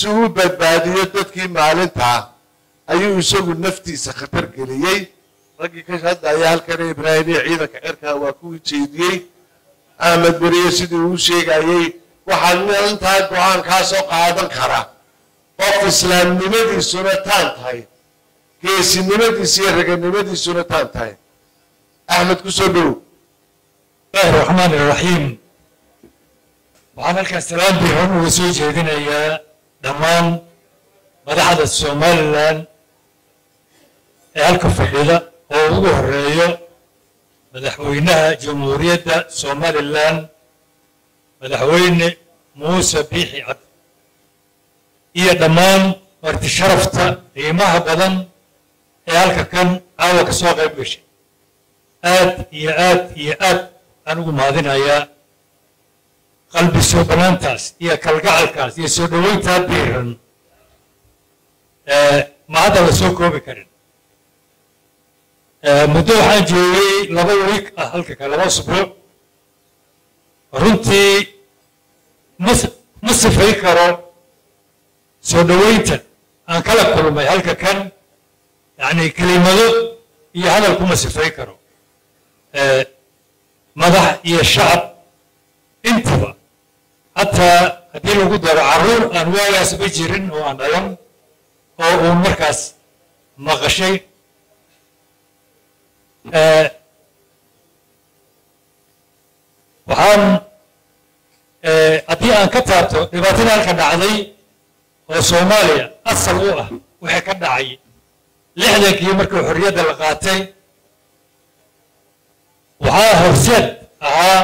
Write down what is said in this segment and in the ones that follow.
si uu badbaadiyo dadkii maalintaa ayuu isagu naftiisa khatar geliyey raggii ka hadlaya halkana ibraahim iyo ciidanka cirkaa waa ku jeediyey ahmed beriye sidii uu sheegayey waxaa maalintaa go-aankaa soo qaadan kara qof islaamnimadiisuna taan tahay geesinimadiisa iyo raganimadiisuna taan tahay axmed ku soo dhow الله الرحمن الرحيم waxaan halkan salaam biixun uga soo jeedinayaa dhammaan madaxda somalilan ee halka fadhida oo ugu horeeyo madaxweynaha jamhuuriyadda somalilan madaxweyne muuse biixi cabdi iyo dhammaan marti sharafta qiimaha badan ee halka kan caawa ka soo qayb gashay aad iyo aad iyo aad aan ugu mahadinayaa qalbi soo banaantaas iyo kalgacalkaas iyo soo dhoweyntaa biiran ma hadda la soo koobi karin muddo waxaan joogay laba wiik ah halka kale laba usbuuc runtii ma ma sifay karo soo dhoweynta aan kala kulmay halka kan yacni kelimado iyo hadal kuma sifay karo madax iyo shacab intaba hataa haddii lagu daro carruur aan waagaas ma jirin oo aan dhalan oo uun markaas maqashay waxaan haddii aan ka taabto dhibaatada halka dhacday oo soomaaliya asal u ah wixii ka dhacay lixdankii markii xorriyadda la qaatay waxaa horseed ahaa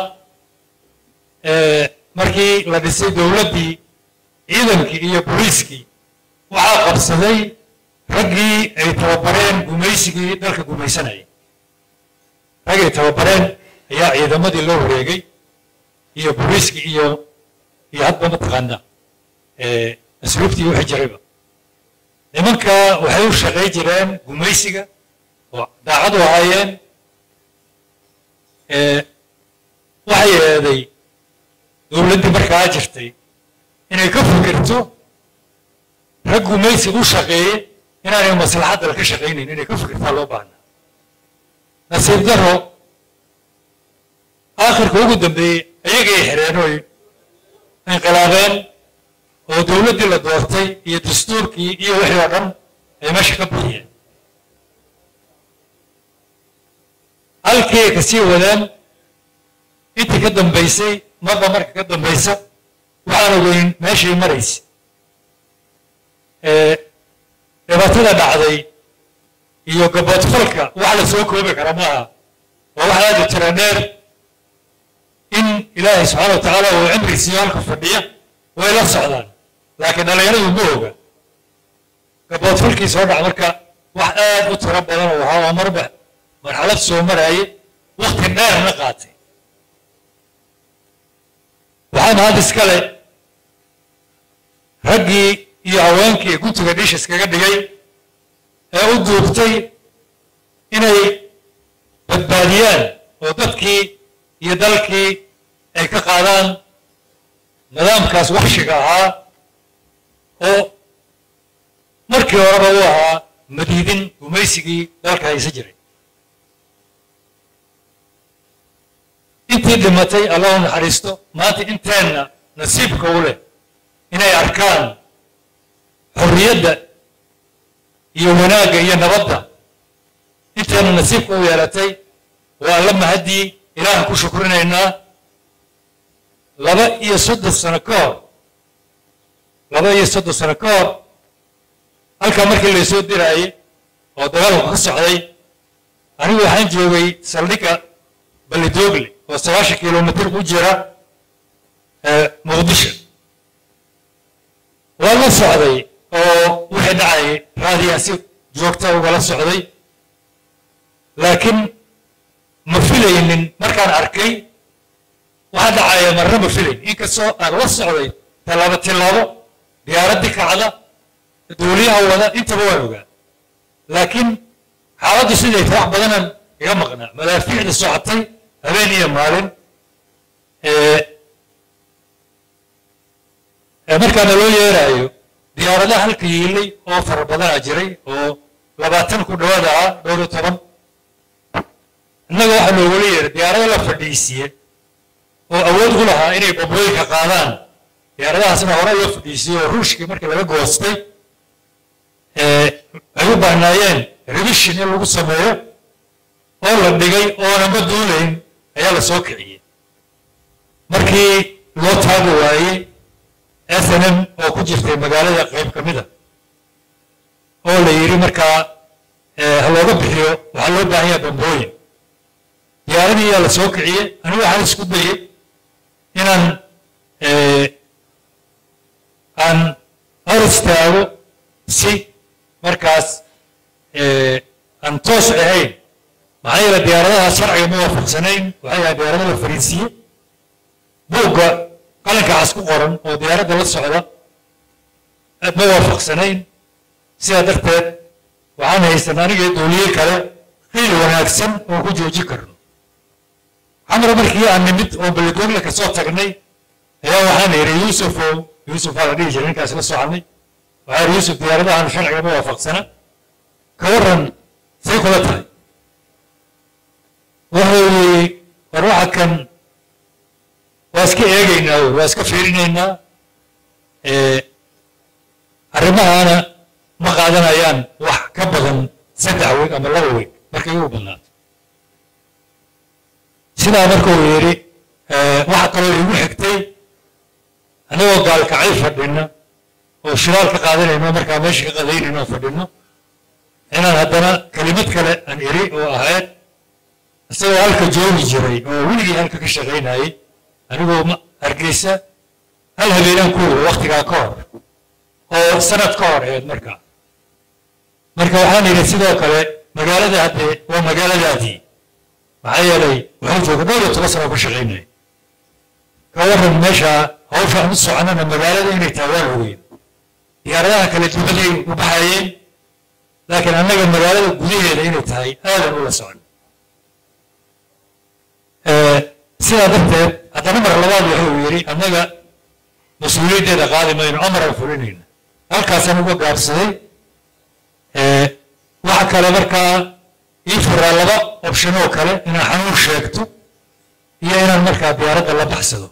markii la dhisay dowladdii ciidankii iyo booliiskii waxaa qabsaday raggii ay tababareen gumaysigii dalka gumaysanayay raggay tababareen ayaa ciidamadii loo wareegay iyo booliiskii iyo iyo hadba mataqaana asluubtii wixii jirayba nimanka waxay u shaqay jireen gumaysiga oo daacad u ahaayeen waxay eeday dowladdii markaa jirtay inay ka fikirto rag gumaysi u shaqeeye inaanay maslaxadda ka shaqaynayn inay ka fikirtaa loo baahnaa nasiib daro aakhirka ugu dambeeyey ayagay xireen oy inqilaabeen oo dowladdii la doortay iyo dastuurkii iyo wixii oo dhan ay meesha ka bixiyeen halkii ka sii wadaan intii ka dambaysay marba marka ka dambaysa waxaan ogeyn meeshay maraysa dhibaatada dhacday iyo gaboodfalka wax la soo koobi kara maaha waa wax aada u tira dheer in ilaahay subxaana wa tacaala uu cimri siiyo halka fadhiya way la socdaan laakiin dhallinyaradu ma oga gaboodfalkii soo dhaca marka wax aad u tiro badan oo ahaa waa marba marxalad soo maraaye wakti dheerna qaatay waxaan had iskale raggii iyo haweenkii guntiga dhiish iskaga dhigay ee u duubtay inay badbaadiyaan oo dadkii iyo dalkii ay ka qaadaan nidaamkaas wakshiga ahaa oo markii horeba u ahaa madiidin gumaysigii dalka haysa jiray intii dhimatay allah u naxariisto maanta inteenna nasiibka u leh inay arkaan xorriyadda iyo wanaagga iyo nabadda inteenna nasiibka u yeelatay waa alla mahaddii ilaahan ku shukrinaynaa laba iyo soddon sano ka hor laba iyo soddon sano ka hor halkaa markii laysoo diraayey oo dagaalku ka socday anigu waxaan joogay saldhigga balidoogle oo sagaashan kilomitr u jira muqdisho waa la socday oo wixii dhacayay raadiyaa si joogta ugala socday laakiin ma filaynin markaan arkay waxaa dhacaya marna ma filayn inkastoo aan la socday tallaabo tillaabo diyaaraddii kacda dowliyaha wada intaba waan ogaa laakiin xaaladdu siday tahay wax badanan iga maqnaa madaafiicda socotay habeen iyo maalin markaana loo yeeraayo diyaaradaha halka yiilay oo fara badanaa jiray oo labaatan ku dhawaad ahaa dhowr iyo toban innaga waxaa loogula yeeray diyaarado la fadhiisiye oo awood u lahaa inay bambooyinka qaadaan diyaaradahaasna hore loo fadhiisiyey oo ruushkii markii laga goostay ay u baahnaayeen revision in lagu sameeyo oo la dhigay oonanba duulayn ayaa la soo kiciyey markii loo taagi waayey s n m oo ku jirtay magaalada qayb ka mida oo la yidhi markaa ha looga bixiyo waxaa loo baahan yaha bambooyin diyaaradii ayaa la soo kiciyey anigu waxaan isku dayey inaan aan hor istaago si markaas aan toos ahayn maxaa yeele diyaaradaha sharciga ma waafaqsanayn waxay ahaa diyaarado la fariisiye buugga qalinka cas ku qoran oo diyaaradda la socda ma waafaqsanayn sidaa darteed waxaan haysan aniga dooliye kale qiil wanaagsan oo ku joojin karno camar markii aan nimid oo belidoonle kasoo tagnay ayaa waxaan yidhi yuusufow yuusuf waa la dhihi jiray ninkaas la soconay waxaa yidhi yuusuf diyaaradahan sharciga ma waafaqsana ka warran say kula tahay wuxuu yidhi war waxa kan waa iska eegaynaa waa iska fiirinaynaa arrimahaana ma qaadanayaan wax ka badan saddex weeg ama laba weeg markay ugu badnaato sidaa markuu yidhi waxa kaloo igu xigtay annagoo gaalkacay fadhina oo shiraal ka qaadanayno markaa meesha ka qadaynayno fadhino inaan haddana kelimad kale aan iri oo ahayd isagoo halka joogi jiray oo weligii halka ka shaqaynayay anigoo hargeysa hal habeenaan ku wada waktigaa ka hor oo sanad ka hor ahayd markaa marka waxaan yidhi sidoo kale magaalada haddee waa magaaladaadii maxaa yeelay waxaan jooga dhowr iyo toban sano ka shaqaynaya ka warran meesha hawsha aan u soconana magaalada inay tahay waan ogeyn diyaaradaha kale dubaday u baxayeen laakiin annaga magaalada gudaheeda inay tahay aadan ula socon sidaa darteed haddana mar labaad wuxuu yidhi annaga mas-uuliyaddeeda qaadi mayno amaraan fulinayna halkaasaan uga gaabsaday waxa kale markaa ii furaa laba option oo kale inaan xanuun sheegto iyo inaan markaa diyaaradda la baxsado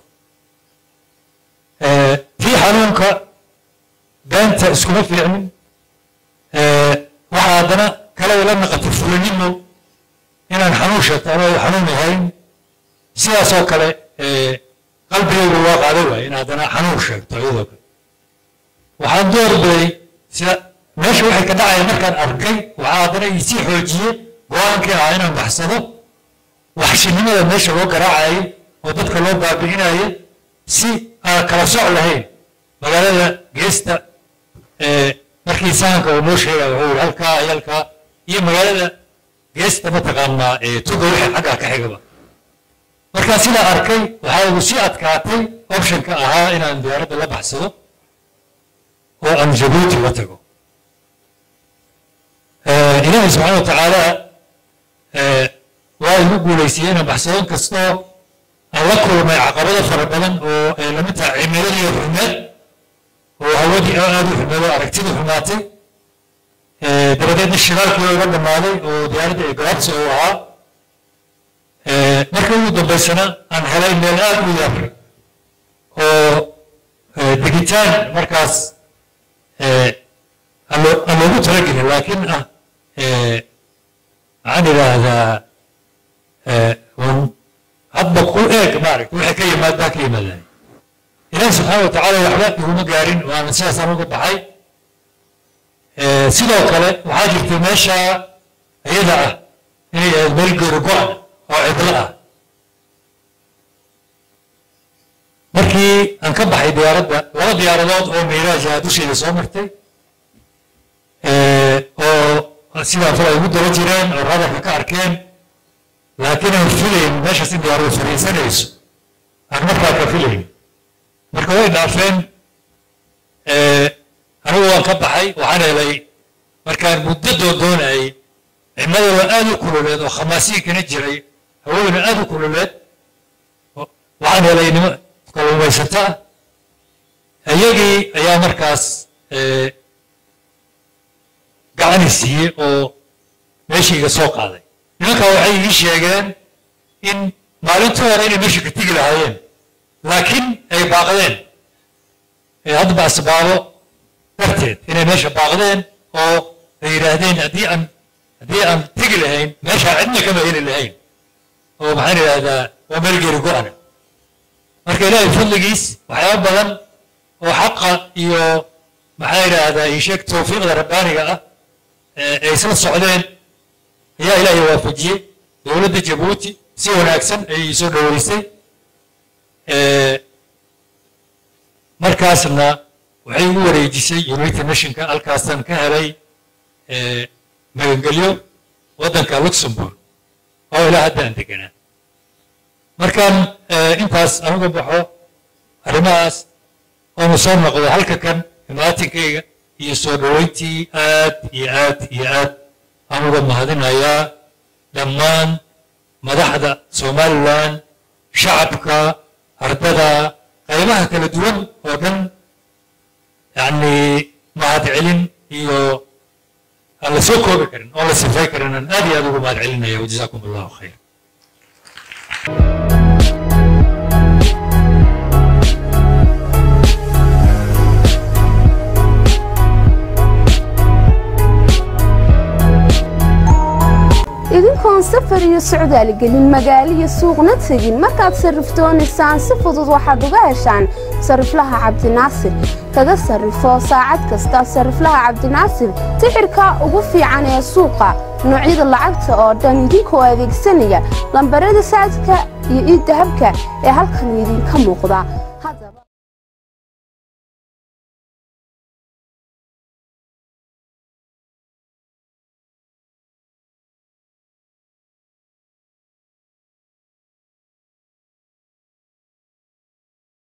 tii xanuunka beenta iskuma fiicnin waxaa haddana kale ila naqatay fulinimo inaan xanuun sheegto anoo xanuun ahayn sidaasoo kale qalbigaygu waa qaaday waay in haddana xanuun sheegto iyadoo kale waxaan doorbiday sida meesha waxay ka dhacaya markaan arkay waxaa haddana isii xoojiyey go-aankii ahaa inaan baxsado waxshinimada meesha loo garaacayay oo dadka loo baabi'inaya si aan kala soc lahayn magaalada geesta markii sahanka uu noo sheegaya wuxuu yihi halkaa iyo halkaa iyo magaalada geesta mataqaanaa tuga wixii xaggaa ka xigaba markaan sidaa arkay waxaa igu sii adkaatay optionka ahaa inaan diyaaradda la baxsado oo aan jabuuti la tago ilaahay subxaana wa tacaala waa igu guulaysiyey inaan baxsado kastoo aan la kulmay caqabado fara badan oo ay lamid tahay cimiladii xumeed oo hawadii aad u xumeed oo aragtidii xumaatay dabadeedna shiraalkii iga dhammaaday oo diyaaradda ee gabaabsi uu ahaa markii ugu dambaysana aan helay meel aad u yar oo degitaan markaas aan loogu talagelin laakiin ah maxaan idhaahdaa hadba ku eeg maaragta waxay ka yimaadbaa ka yimaadaan ilaahi subxaana wa tacaala waxba iguma gaarin waana sidaasaan uga baxay sidoo kale waxaa jirta meesha iyada ah inay ahayd meel geeri go-an oo cidlo ah markii aan ka baxay diyaaradda laba diyaaradood oo miiraaja dusheeda soo martay oo sidaa fal ay ugu daba jireen oo radarka ka arkeen laakiin aan filayn meeshaas in diyaaradu fariisanayso aan markaa ka filayn marka way dhaafeen anigu waan ka baxay waxaan helay markaan muddo doondoonayay cimladooda aad u kululeed oo khamaasiinkana jiray hawaduna aad u kululeed waxaan helay nimo kalluumaysata iyagii ayaa markaas gacani siiyey oo meeshayga soo qaaday nimankaa waxay ii sheegeen in maalintii hore inay meesha ka tegi lahaayeen laakiin ay baaqdeen haddaba asbaabo darteed inay meesha baaqdeen oo ay yidhaahdeen haddii aan haddii aan tegi lahayn meeshaa cidna kama heli lahayn oo maxaan idhaahdaa waa meel geeri go-ana marka ilaahay fadligiis waxyaaba badan oo xaqa iyo maxaa idhaahdaa isheeg tawfiiqda rabbaaniga ah ay isla socdeen ayaa ilaahay waafajiyey dowladda jabuuti si wanaagsan ayay soo dhoweysay markaasna waxay ugu wareejisay united nationka halkaasaan ka helay magangelyo waddanka luxembourg oo ilaa hadda aan deganaa markaan intaas anuga baxo arrimahaas oonu soo noqdo halka kan imaatinkayga iyo soo dhoweyntii aad iyo aad iyo aad aan uga mahadinayaa dhammaan madaxda somalilan shacabka ardada qaybaha kala duwan oo dhan yani mahadcelin iyo aan la soo koobi karin oon la sifay karin aan aad iyo aad ugu mahad celinaya wajazaakum allahu khayr idinkoon safar iyo socdaal gelin magaalo iyo suuqna tegin markaad sarrif doonaysaan si fudud waxaad uga heshaan sariflaha cabdinaasir kaga sarrifo saacad kasta sariflaha cabdinaasir tixirka ugu fiican ee suuqa noocyada lacagta oo dhan idinkoo adeegsanaya lambarada saadka iyo iiddahabka ee halkan idinka muuqda